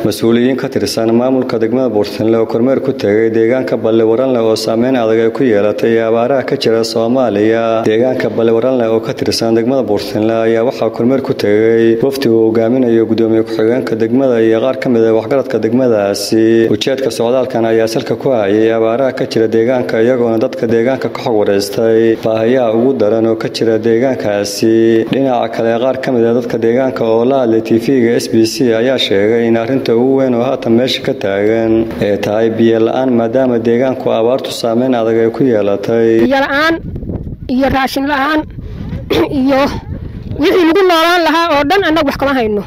mas-uuliyiin ka tirsan maamulka degmada buurtinle oo kormeer ku tegay deegaanka balliwaranle oo saameyn adag ay ku yeelatay abaaraha ka jira soomaaliya deegaanka balliwaranle oo ka tirsan degmada buurtinle ayaa waxaa kormeer ku tegay wafdi uu hogaaminayo gudoomiye ku-xigeenka degmada iyo qaar ka mid a waxgaradka degmadaasi ujeedka socdaalkan ayaa salka ku hayay abaaraha ka jira deegaanka iyagoona dadka deegaanka ka xog wareystay baahiyaha ugu daran oo ka jira deegaankaasi dhinaca kale qaar ka mid a dadka deegaanka oo la hadlay tv-ga s b c ayaa sheegay in arrinta ugu weyn oo haatan meesha ka taagan ee tahay biyo la-aan maadaama deegaanku abaartu saameyn adag ay ku yeelatay biyo la-aan iyo raashin la-aan iyo wixii lagu noolaan lahaa oo dhan annagu wax kama hayno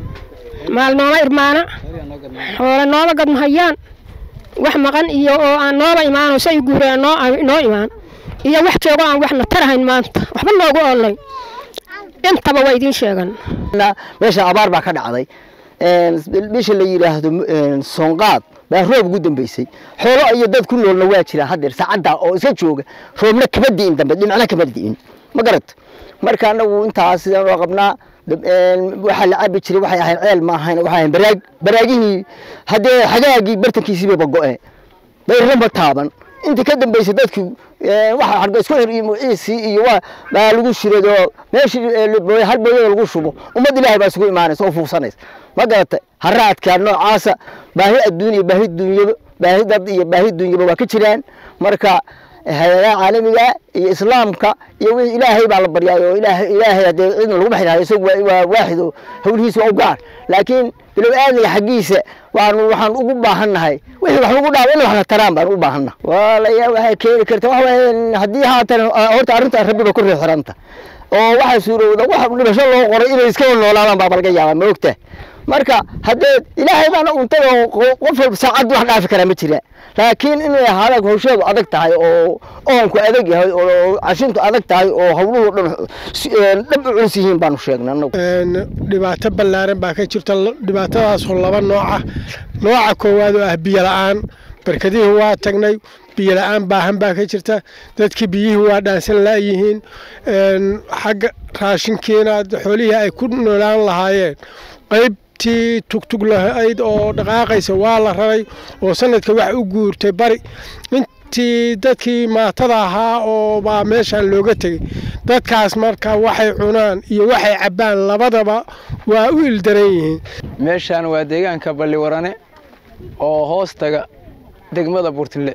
maal nooma irmaana xoole nooma gadmahayaan wax maqan iyo oo aan nooba imaanoo say guureen noo imaan iyo wax joogo aan waxna tarahayn maanta waxba noogu oolay intaba waa idiin sheegan meesha abaar baa ka dhacday meesha la yidhaahdo soonqaad baa roob ugu dambeysay xoolo iyo dad ku noolna waa jiraan haddeer saacadda oo iska jooga roobna kama di'in dambe dhinacna kama di'in ma garat marka anagu intaas sidaan oo qabnaa waxaa la cabi jiray waxay ahayn ceel ma ahayn waxay ahayn baraag baraagihii haddee xagaagii bartankiisii bayba go'e bayrlama taaban intii ka dambeysay dadku waxa harga isku xir iyo muciisii iyo waa baa lagu shirado meeshii hal booyada lagu shubo ummad ilaahay baa isugu imaanaysa oo fuugsanaysa ma garata haraadka noocaasa baahi adduun iyo baahi dunyaba baahi dad iyo baahi dunyaba waa ka jiraan marka hay-adaha caalamiga iyo islaamka iyo wixii ilaahay baa la baryaay oo ilaahay ilaahay haddee cidna lagu baxinayo isagu waa waaxid oo hawlihiisa waa u gaar laakiin bilow aadmiga xaggiisa waanu waxaan ugu baahannahay wixii wax lagu dhaabo in waxna taraan baan u baahanna waalaya waxay keeni karta waxa weeye haddii haatan horta arrinta rabbiba ku reexiranta oo waxaa suurowda wax dhibasho loo qoray inay iskaba noolaadaan baaba laga yaabaa ma ogta marka haddee ilaahay baana untay oo qof walba saacad wax dhaafi karaa ma jira laakiin inay ahaadaan hawsheedu adag tahay oo oonku adag yahay oo cashintu adag tahay oo hawluhu dhan dhab u culus yihiin baanu sheegnay anagu dhibaato ballaaran baa ka jirta dhibaatadaasoo laba nooca nooca koowaad oo ah biyo la-aan barkadihii waa tagnay biyo la-aan baahan baa ka jirta dadkii biyihii waa dhaansan laayihiin xagga raashinkiina xoolihii ay ku noolaan lahaayeen qayb tii tugtug lahayd oo dhaqaaqaysa waa la raray oo sanadka wax u guurtay bari intii dadkii maatada ahaa oo baa meeshaan looga tegey dadkaas marka waxay cunaan iyo waxay cabbaan labadaba waa u ildaran yihiin meeshaan waa deegaanka balliwarane oo hoos taga degmada buurtille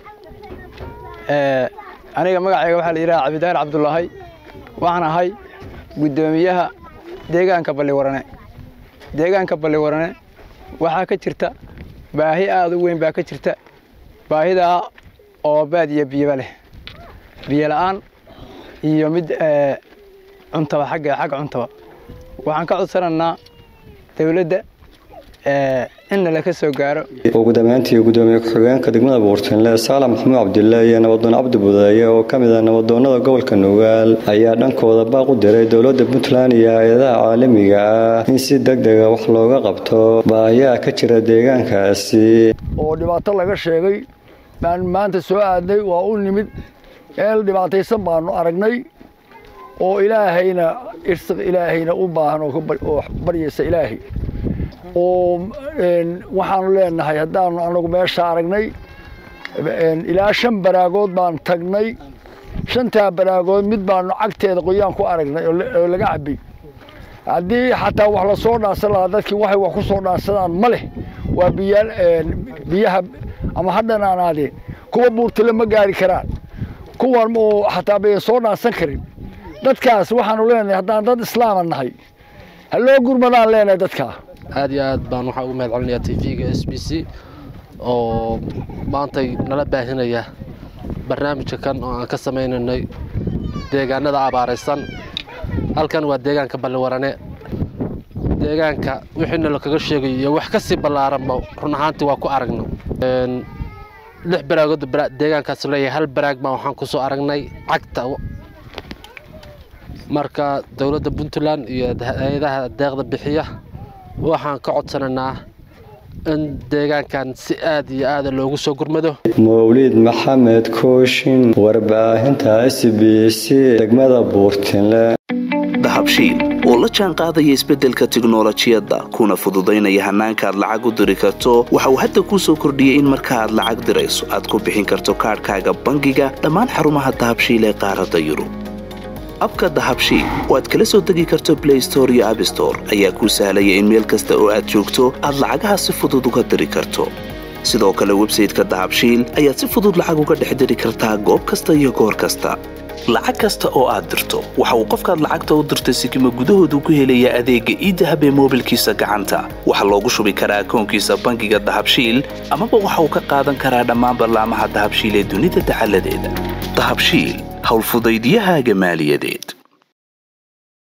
aniga magacayga waxaa la yidhaha cabdidaar cabdulaahay waxaan ahay guddoomiyaha deegaanka balliwarane deegaanka balliwarane waxaa ka jirta baahi aada u weyn baa ka jirta baahidaa oo baad iyo biyaba leh biyo la-aan iyo mid cuntaba xagga xagga cuntaba waxaan ka codsanaynaa dawladda inna laka soo gaaro ugu dambeyntii gudoomiye ku-xigeenka degmada buurtinle saalax maxamuud cabdille iyo nabadoon cabdi budeeye oo ka mid ah nabadoonnada gobolka nugaal ayaa dhankooda baaq u diray dowladda puntland iyo hay-adaha caalamiga ah in si deg dega wax looga qabto baahiyaha ka jira deegaankaasi oo dhibaato laga sheegay baan maanta soo aadnay waa u nimid meel dhibaataysan baanu aragnay oo ilaahayna irsiq ilaahayna u baahan oo baryaysa ilaahay oo waxaanu leenahay haddaanu anagu meesha aragnay ilaa shan baraagood baan tagnay shantaa baraagood mid baanu cagteeda qoyaan ku aragnay oo laga cabay haddii xataa wax lasoo dhaansan lahaa dadkii waxay wax ku soo dhaansadaan ma leh waa biyaha ama hadhanaanaadeen kuwa buurtile ma gaari karaan kuwan oo xataa bayan soo dhaansan karin dadkaas waxaanu leenahay haddaan dad islaama nahay ha loo gurmadaan leenahay dadkaa aad iyo aad baan waxaa ugu mahad celinayaa t v-ga s b c oo maantay nala baahinaya barnaamijka kan oo aan ka sameynaynay deegaanada abaaraysan halkan waa deegaanka balliwarane deegaanka wixiina lakaga sheegayo iyo wax ka sii ballaaranba run ahaantii waa ku aragno lix baraagood deegaankaas leeyahay hal baraag baan waxaan ku soo aragnay cagta marka dowladda puntland iyo hay-adaha deeqda bixiya waxaan ka codsanaynaa in deegaankan si aad iyo aada loogu soo gurmado mawlid maxamed kooshin warbaahinta s b c degmada buurtinle dahabshiil oo la jaan qaadaya isbeddelka tiknolojiyadda kuna fududaynaya hannaanka aad lacag u diri karto waxa uu hadda kuu soo kordhiyey in marka aad lacag dirayso aad ku bixin karto kaadhkaaga bangiga dhammaan xarumaha dahabshiil ee qaaradda yurub abka dahabshiil oo aad kala soo degi karto blay store iyo abstore ayaa kuu sahlaya in meel kasta oo aad joogto aad lacagaha si fudud uga diri karto sidoo kale websayteka dahabshiil ayaad si fudud lacag uga dhex diri kartaa goob kasta iyo goor kasta lacag kasta oo aad dirto waxa uu qofkaad lacagta u dirtay sikima gudahoodu ku helayaa adeegga iidahab ee moobilkiisa gacanta waxaa loogu shubi karaa akoonkiisa bangiga dahabshiil amaba waxa uu ka qaadan karaa dhammaan ballaamaha dahabshiil ee dunida dacaladeeda dahabshiil howlfudaydyahaaga maaliyadeed